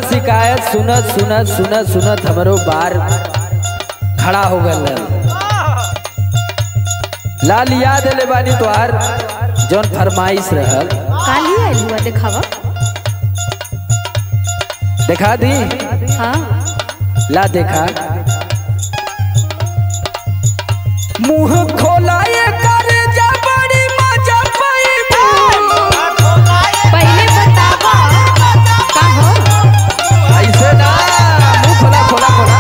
शिकायत सुनत सुनत सुनत सुनत हमरो बार खड़ा हो गल लाल याद ले बानी तोहार जौन फरमाइश रहल काली आइल हुआ देखावा देखा दी हाँ ला देखा मुंह खोलाए कर जबड़ी मजा पैबू पहले बतावा का हो ऐसे ना मुंह खोला खोला खोला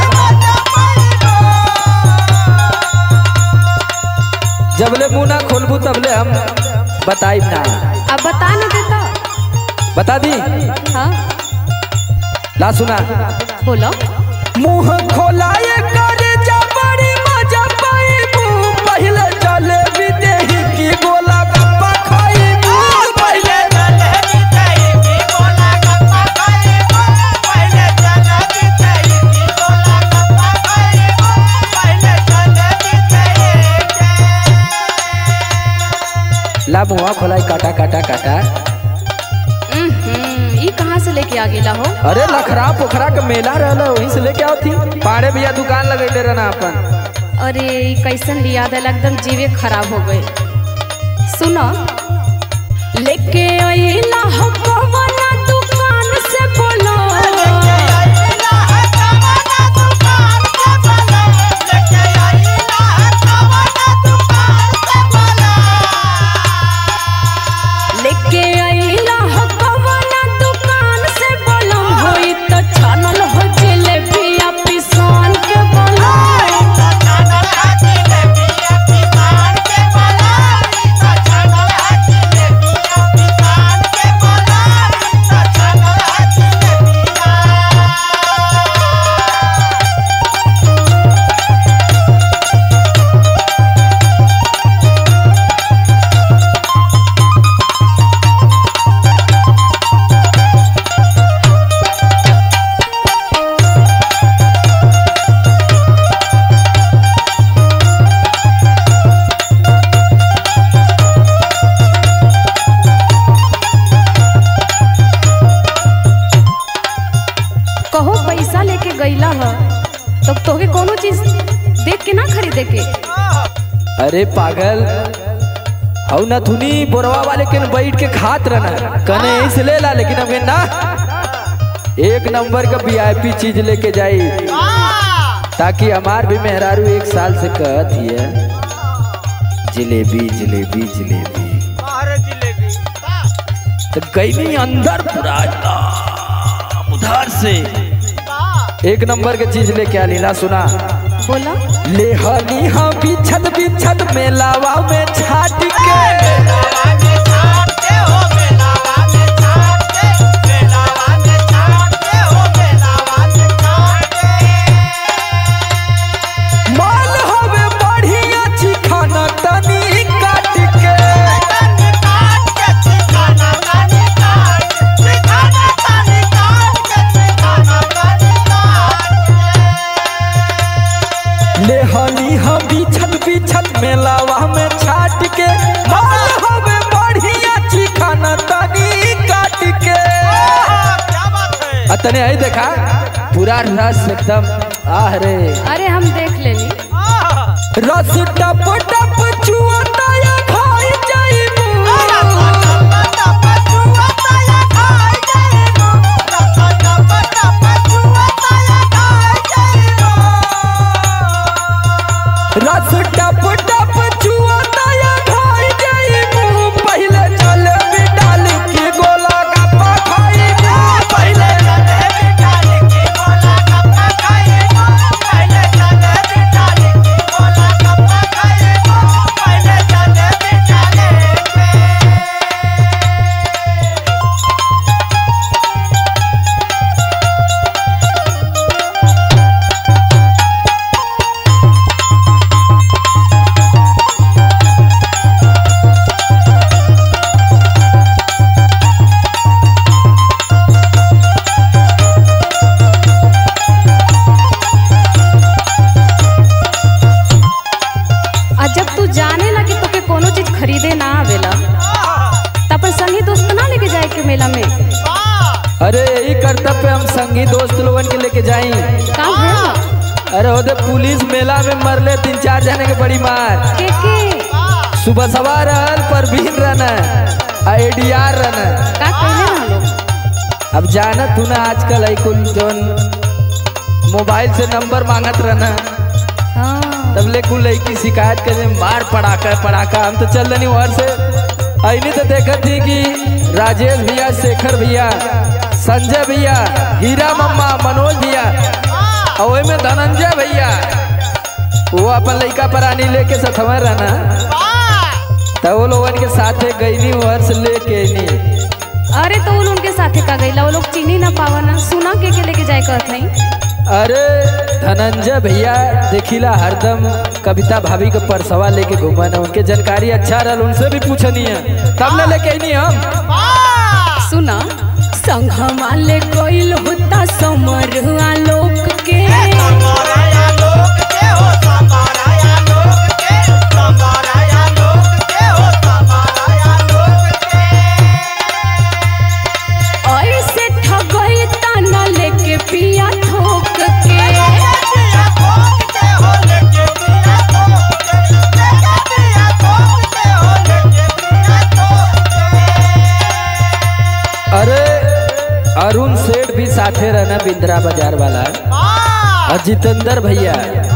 जबले मुंह ना खोलबू तबले हम बताइब ना अब बता न देता बता दी हाँ ला सुना बोलो मुंह खोलाए कर जबड़ी मजा पैबू पहले चले विदेही की गोला गप्पा खाइबू पहले ला मुंह खोलाई काटा काटा काटा हम्म, ई कहाँ से लेके आ गेला हो अरे लखरा पोखरा के मेला रहला वहीं से लेके आओ थी पाड़े भैया दुकान लगैले रहना अपन अरे ई कैसन याद है एकदम जीवे खराब हो गए सुनो लेके आइला हो कवना दुकान से बोलो लेके आइला हो कवना दुकान से बोलो होई तो छानल हो जलेबिया पिसान के बोलो कहो पैसा लेके गईला ह तो तोके कोनो चीज देख के ना खरीदे के अरे पागल हऊ न थुनी बोरवा वाले के न बैठ के खात रहना कने ऐसे ले ला लेकिन हमें ना एक नंबर का वीआईपी चीज लेके जाई ताकि हमार भी मेहरारू एक साल से कहत हिय जलेबी जलेबी जलेबी तो गई नहीं अंदर पूरा एकदम उधार से एक नंबर के चीज लेके आ लीला सुना बोला ले हनी हाँ बिछत बिछत मेलावा में छाट के माल हवे बढ़िया छी खाना तनी काट के ले हनी हाँ बिछत बिछत मेलावा में छाट के माल हवे बढ़िया छी खाना तनी काट के अतने आई देखा पूरा रस एकदम आह रे अरे हम देख लेनी रस टप टप चुअता या खाई जाइबू रस टप टप चुअता या खाई जाइबू पहले चले बिडाल के गोला गप्पा खाइबू पहले Bye. लेके जाई का भेल अरे ओदे पुलिस मेला में मरले तीन चार जने के बड़ी मार के के सुबह सवार रहल परवीन रहना आईडीआर रहना का कहले ना लोग अब जानत तू ना आजकल है कुल जोन मोबाइल से नंबर मांगत रहना हाँ तब ले कुल लड़की शिकायत करे मार पड़ाका पड़ाका हम तो चल रही वहां से ऐनी तो देखत थी कि राजेश भैया शेखर भैया संजय भैया हीरा मम्मा मनोज भैया और ओय में धनंजय भैया वो अपन लड़का परानी लेके सथवा रहना तब वो लोगन के साथे गईनी वहां से लेके नी अरे तो उन उनके साथे का गईला वो लोग चीनी ना पावा ना सुना के के लेके जाए कहत नहीं अरे धनंजय भैया देखिला हरदम कविता भाभी के परसवा लेके घूमा ना उनके जानकारी अच्छा रहल उनसे भी पूछनी है तब ना लेके आईनी हम सुना संघमा ले गइल होता समरवा लोक के ऐसे ठगई तना लेके पिया ठोक के अरे अरुण सेठ भी साथे रहना बिंद्रा बाजार वाला और जितेंद्र भैया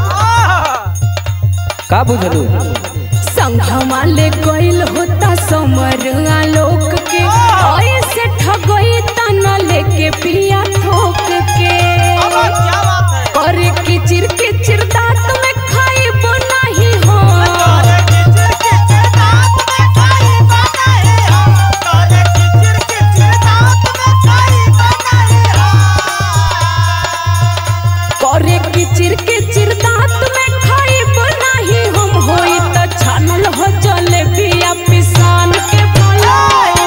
का बुझलू संघमा ले गइल होता समरवा लोक के ऐसे ठगई तना लेके पिया ठोक के करे किचिर किचिर दांत में खाइब नाही हो करे किचिर किचिर दांत में खाइब नाही हम होई त छानल हो जलेबिया पिसान के बोला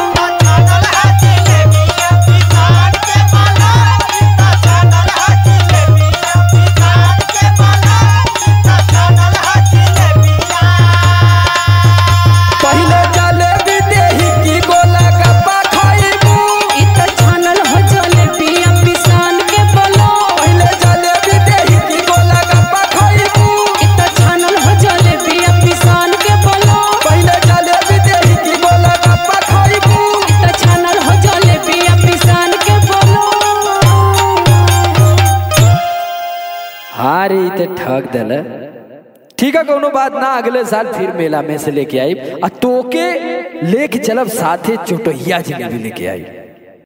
पहले जलेबी देही की गोला गप्पा खाइबू इ त छानल हो जलेबिया पिसान के बोला पहले जलेबी देही की गोला गप्पा खाइबू इ त छानल हो जलेबिया पिसान के बोला पहले जलेबी देही की गोला गप्पा खाइबू इ त छानल हो जलेबिया पिसान के बोला हाँ रे ई ते ठग दल ठीक है कोनो बात ना अगले साल फिर मेला में से लेके आई आ तोके लेके चलब साथे चोटहिया जिलेबी लेके आई